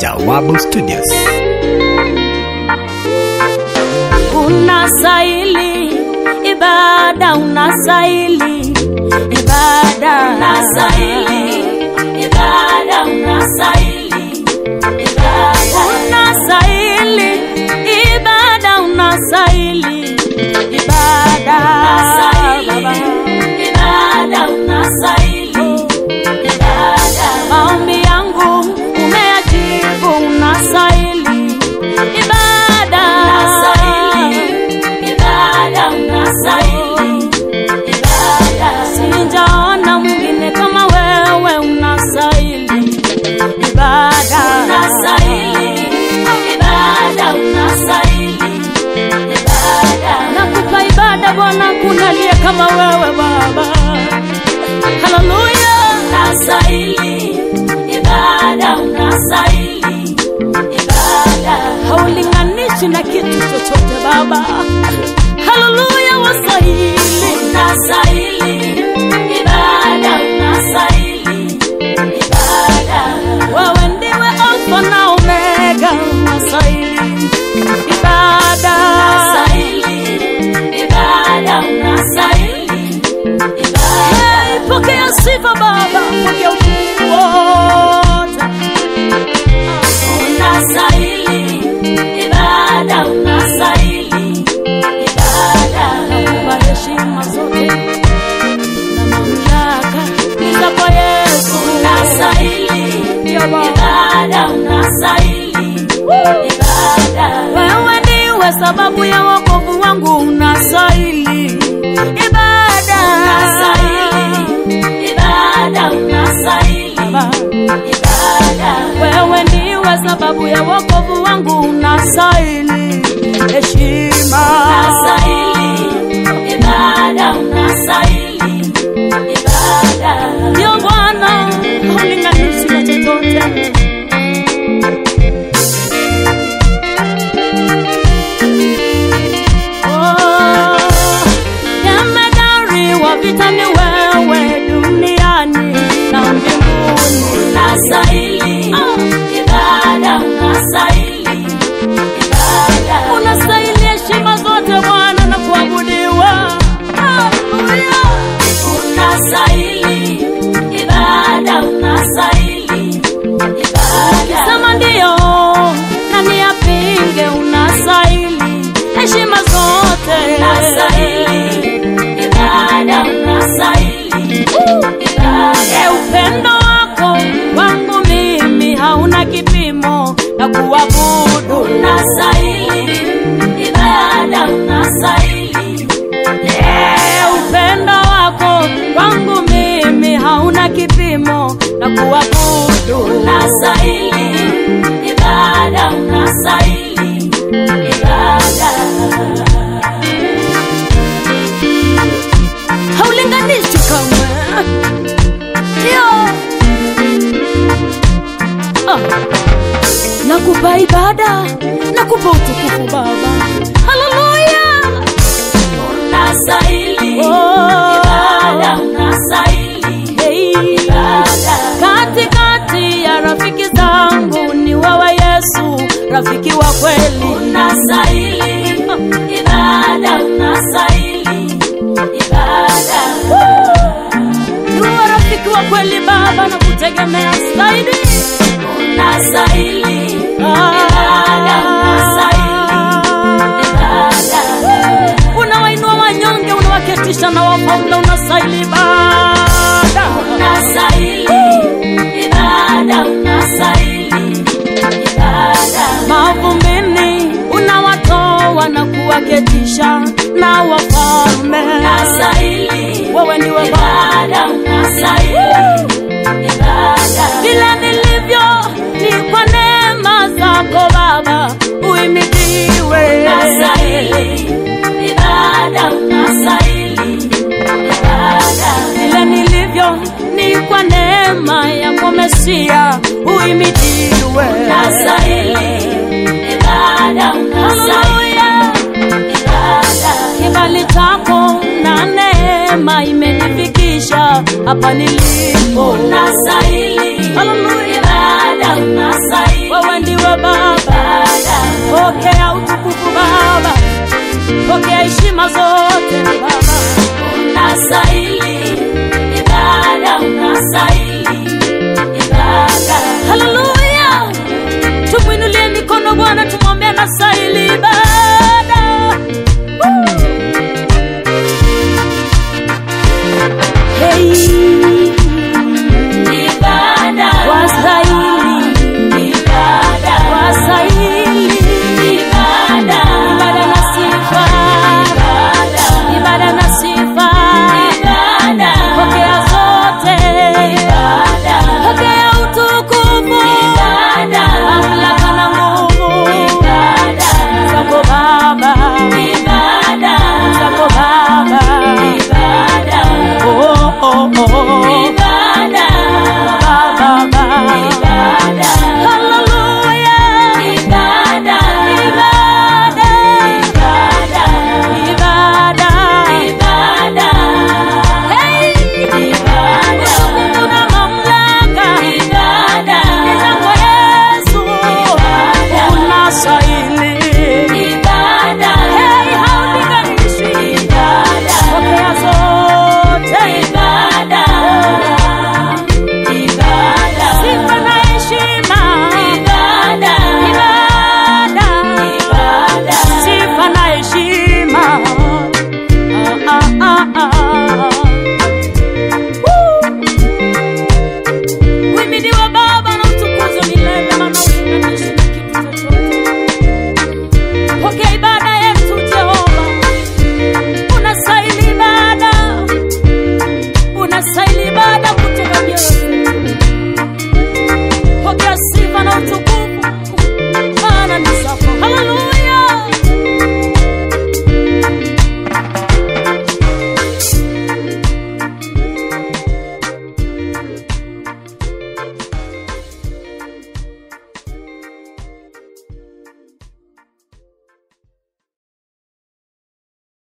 Jawabu Studios. Unasaili ibada, unasaili ibada, unasaili ibada, unasaili ibada, unasaili ibada, unasaili ibada, unasaili ibada, unasaili ibada. Maombi yangu umeyajibu, unasaili ibada, unasaili ibada, unasaili ibada. Sijaona mwingine kama wewe, unasaili ibada, unasaili ibada, unasaili ibada. Nakupa ibada Bwana, kuna aliye kama wewe Baba. Haleluya, unasaili ibada, unasaili ibada, haulinganishi na kitu chochote Baba. Haleluya, wasaili, unasaili ibada, unasaili ibada. Wewe ndiwe Alfa na Omega, unasaili ibada, unasaili ibada, unasaili Hey, pokea sifa Baba, pokea utukufu wote. Unastahili ibada, unastahili ibada. Nakupa heshima zote na mamlaka ni zako Yesu. Unastahili ibada, unastahili ibada. Wewe ndiwe sababu ya wokovu wangu, unastahili ibada, unastahili ibada, unastahili ibada. Wewe ndiwe sababu ya wokovu wangu, unastahili heshima, unastahili ibada, unastahili ibada. Ndio Bwana, haulinganishi na chochote. Oh, jemedari wa vita ni wewe duniani na mbinguni. Unastahili ibada, unastahili ibada, unastahili heshima zote Bwana na kuabudiwa. Haleluya, unastahili ibada, unastahili ibada. Sema ndio na niyapinge, unastahili heshima zote, unastahili ibada, unastahili ibada. Upendo wako wangu mimi hauna kipimo na kuabudu, unastahili ibada, unastahili Eh, upendo wako kwangu mimi hauna kipimo na kuabudu, unastahili ibada, unastahili ibada. Haulinganishi kamwe, ndio ah. Nakupa ibada, nakupa utukufu Baba, haleluya unastahili ibada, unastahili ibada. Katikati ya rafiki zangu ni wewe Yesu, rafiki wa kweli. Unastahili ibada, unastahili ibada. Ni wewe rafiki wa kweli Baba, na kutegemea zaidi. Unastahili ibada, unastahili ibada unawainua wanyonge, unawaketisha na wafalme, unastahili ibada, unastahili ibada, unastahili ibada. Mavumbini unawatoa na kuwaketisha na wafalme, unastahili wewe ndiwe ibada, unastahili ibada. Vile nilivyo ni kwa neema zako Baba, uimidiwe, unastahili ibada, unastahili ibada. Vile nilivyo ni kwa neema yako Mesia, uimidiwe, unastahili ibada, unastahili ibada. Kibali chako na neema imenifikisha hapa nilipo, unastahili ibada, unastahili wewe Baba, pokea utukufu Baba, pokea heshima zote Baba. Unastahili ibada, unastahili ibada. Haleluya, tumwinulie mikono Bwana, tumwambie anastahili ibada.